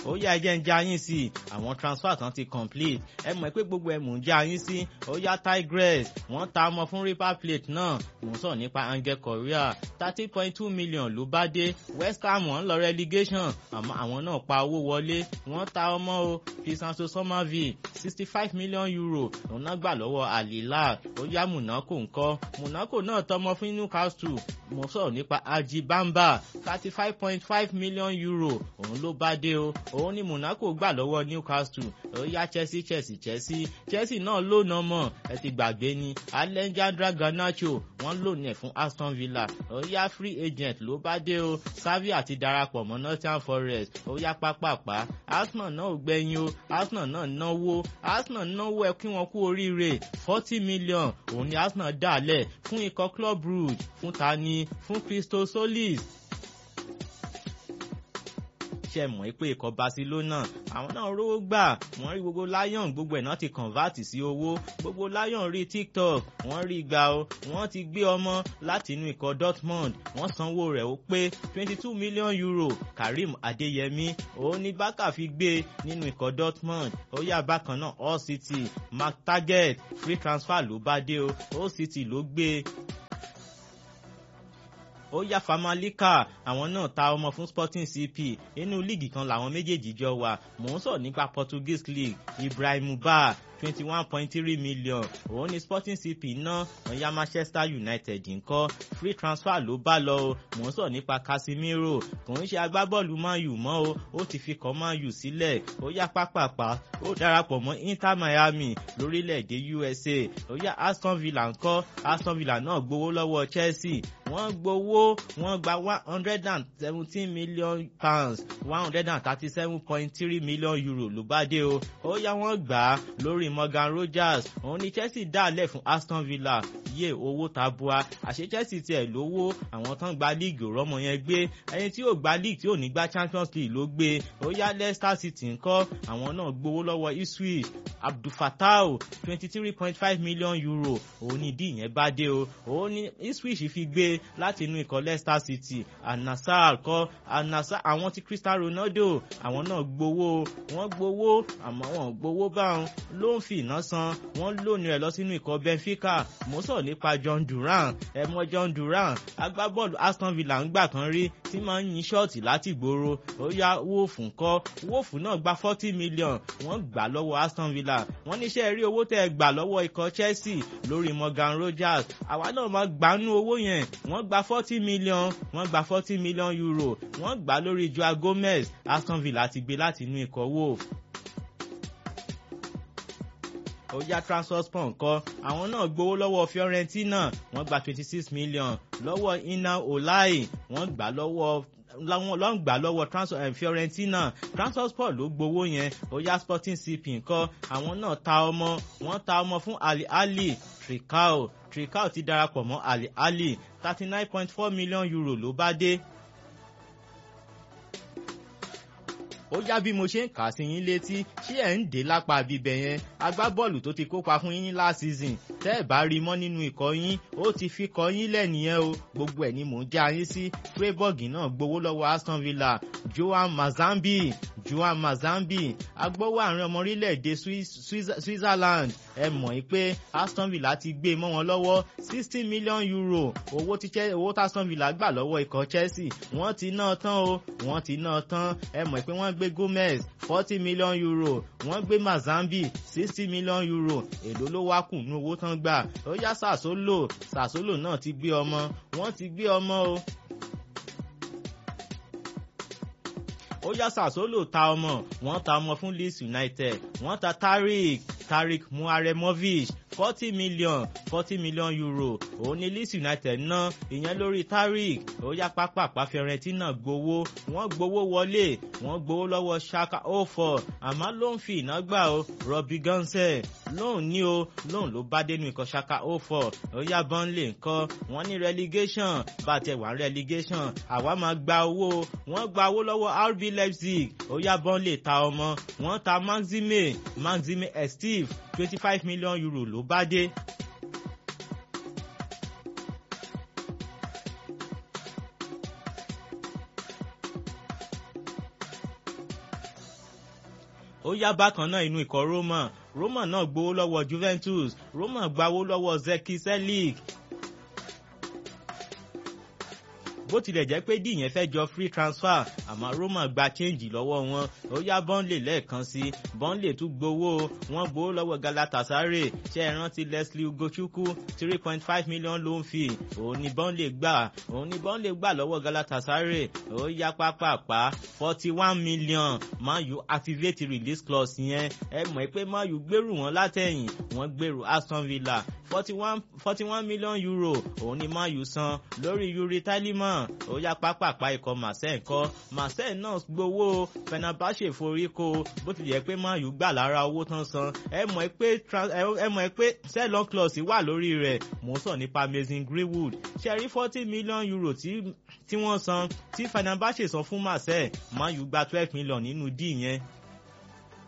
ó yá ẹjẹ́ ń já yín sí i àwọn transfer tán ti complete ẹ mọ̀ pé gbogbo ẹ̀ mò ń já yín sí ó yá Tigress wọ́n ta ọmọ fún River Plate náà mò ń sọ̀rọ̀ nípa Angel Correa thirty point two million ló bá dé West Ham wọ́n lọ relegation àmọ́ àwọn náà pa owó wọlé wọ́n ta ọmọ o Fisanso Somerville sixty five million euro òun náà gbà lọ́wọ́ Al Hilal ó yá Monaco ńkọ́ Monaco náà tọmọ fún Newcastle mo sọ̀rọ̀ nípa Aji Bamba thirty five point five million euro òun ló bá dé o òun ni Monaco gbà lọ́wọ́ Newcastle ó yá Chelsea Chelsea Chelsea Chelsea náà lónà mọ̀ ẹ ti gbàgbé ni Alejandro Garnacho wọ́n lónà ẹ̀ fún Aston Villa ó yá free agent ló bá dé o Xavi àti darapọ̀ mọ́ Nottingham Forest ó yá pápápá Arsenal náà ò gbẹ̀yìn o Arsenal náà náwó Arsenal náwó ẹ kí wọ́n kú oríire forty million òun ni Arsenal dálẹ̀ fún ikọ̀ Club Brugge fún tani fún Christo Solis ṣe mọ̀ pé ikọ̀ Barcelona àwọn náà rówó gbà wọ́n rí gbogbo Lion gbogbo ẹ̀ náà ti convert sí owó gbogbo Lion rí TikTok wọ́n rí gbà o wọ́n ti gbé ọmọ láti inú ikọ̀ Dortmund wọ́n sanwó rẹ̀ ó pé twenty two million euro Karim Adeyemi òun ni Barca fi gbé nínú ikọ̀ Dortmund ó yá bákan náà All City Mark Target free transfer ló bá dé o All City ló gbé ó yá famalika àwọn náà ta ọmọ fún sporting cp inú líìgì kan làwọn méjèèjì jọ wà mò ń sọ nípa portuguese league ibrahim ba twenty one point three million òun ni sporting cp ná ọ̀yá manchester united ńkọ́ free transfer ló bá lọ o mò ń sọ nípa casemiro kò ń ṣe agbábọ́ọ̀lù man u mọ́ o ó ti fi kọ́ man u sílẹ̀ ó yá pápápá ó darapọ̀ mọ́ inter miami lórílẹ̀‐èdè usa ó yá aston villa ńkọ́ aston villa náà gbowó lọ́wọ́ chelsea wọ́n gbowó wọ́n gba one hundred and seventeen million pounds one hundred and thirty seven point three million euro ló bá dé o ó yá wọ́n gbà á lórí Morgan Rogers òun ni Chelsea dálẹ̀ fún Aston Villa yé owó tabua àṣé Chelsea tiẹ̀ lówó àwọn tán gba league rọ́mọ yẹn gbé ẹni tí yóò gba league tí ò ní gba Champions League ló gbé ó yá Leicester City ńkọ́ àwọn náà gbowó lọ́wọ́ Ipswich Abdulfatah twenty three point five million euro òun ni ìdí ìyẹn bá dé o òun ni Ipswich fi gbé láti inú ikọ̀ Leicester City Al-Nassr kọ́ Al-Nassr àwọn tí Cristiano Ronaldo àwọn náà gbowó wọ́n gbowó àmọ́ wọn gbowó báwọn ló ń fi iná san wọ́n lónìí rẹ̀ lọ sínú ikọ̀ Benfica mo sọ nípa John Duran ẹ mọ̀ John Duran agbábọ́ọ̀lù Aston Villa ń gbà kan rí tí máa ń yin ṣọ́ọ̀tì láti gbòòrò ó yá Wolf ńkọ́ Wolf náà gba forty million wọ́n gbà lọ́wọ́ Aston Villa wọ́n níṣẹ́ rí owó tẹ́ ẹ gbà lọ́wọ́ ikọ̀ Chelsea lórí Morgan Rogers àwa náà máa gbanú owó yẹn wọ́n gba forty million wọ́n gba forty million euro wọ́n gbà lórí Joao Gomez Aston Villa ti gbé láti inú ikọ̀ Wolf ó yá Trabzonspor ńkọ́ àwọn náà gbowó lọ́wọ́ Fiorentina wọ́n gba twenty six million lọ́wọ́ Ina Olai wọ́n gbà lọ́wọ́ láwọn lọ́n gbà lọ́wọ́ Fiorentina Trabzonspor ló gbowó yẹn ó yá Sporting CP ńkọ́ àwọn náà ta ọmọ wọ́n ta ọmọ fún Ali Ali Tricao Tricao ti darapọ̀ mọ́ Ali Ali thirty nine point four million euro ló bá dé. ó yá bí mo ṣe ń kà sí yín létí ṣé ẹ̀ ń dé lápá bíbẹ̀ yẹn agbábọ́ọ̀lù tó ti kópa fún yín ní last season tẹ́ ẹ̀ bá rí mọ́ nínú ikọ̀ yín ó ti fi kọ́ yín lẹ́nìyẹn o gbogbo ẹ̀ ni mò ń já yín sí Freiburg náà gbowó lọ́wọ́ Aston Villa Joan Mazambi Joan Mazambi agbowó àárín ọmọ orílẹ̀-èdè Switzerland ẹ mọ̀ pé Aston Villa ti gbé mọ́ wọn lọ́wọ́ sixty million euro owó tí owó tí Aston Villa gbà lọ́wọ́ ikọ̀ Chelsea wọ́n ti ná tán o wọ́n ti ná tán ẹ mọ̀ pé wọ́n gbé Gomez forty million euro wọ́n gbé Mazambi sixty million euro èló ló wá kù ní owó tán gbà ó yá Sassuolo Sassuolo náà ti gbé ọmọ wọ́n ti gbé ọmọ o. ó yá Sassuolo ta ọmọ wọ́n ta ọmọ fún Leeds United wọ́n ta Tariq Tariq Muaremovic forty million forty million euro òun ni Leeds United ná ìyẹn lórí Tariq ó yá pápápá Fiorentina gbowó wọ́n gbowó wọlé wọ́n gbowó lọ́wọ́ Schalke 04 àmọ́ ló ń fi iná gbà ó Robbie Gonsel lóun ní o lóun ló bá dénú ikọ̀ Schalke 04 ó yá Burnley ńkọ́ wọ́n ní relegation bá tẹ wà relegation àwa máa gba owó wọ́n gba owó lọ́wọ́ RB Leipzig ó yá Burnley ta ọmọ wọ́n ta Maxime Maxime Esteve twenty five million euro ló bá dé. ó yá bákan náà inú ikọ̀ Roma Roma náà gbowó lọ́wọ́ Juventus Roma gbawó lọ́wọ́ Zeki Selic bó tilẹ̀ jẹ́ pé díìyẹn fẹ́ jọ free transfer àmọ́ Roma gba change lọ́wọ́ wọn ó yá Burnley lẹ́ẹ̀kan sí Burnley tún gbowó wọn gbowó lọ́wọ́ Galatasaray ṣe é rántí Leslie Ugochukwu three point five million loan fee òun ni Burnley gbà òun ni Burnley gbà lọ́wọ́ Galatasaray ó yá pápápá forty one million Man U activate release clause yẹn ẹ mọ̀ pé Man U gbèrú wọn látẹ̀yìn wọ́n gbèrú Aston Villa forty one forty one million euro òun ni Man U san lórí Yuri Tielemans ó yá pápápá ikọ̀ Marseille kọ́ Marseille náà gbowó Fenerbahce forí ko bó ti yẹ pé Man U gbà lára owó tán san ẹ mọ̀ pé ẹ mọ̀ pé sell-on clause wà lórí rẹ̀ mò ń sọ nípa Mason Greenwood ṣe rí forty million euro tí tí wọ́n san tí Fenerbahce san fún Marseille Man U gba twelve million nínú díì yẹn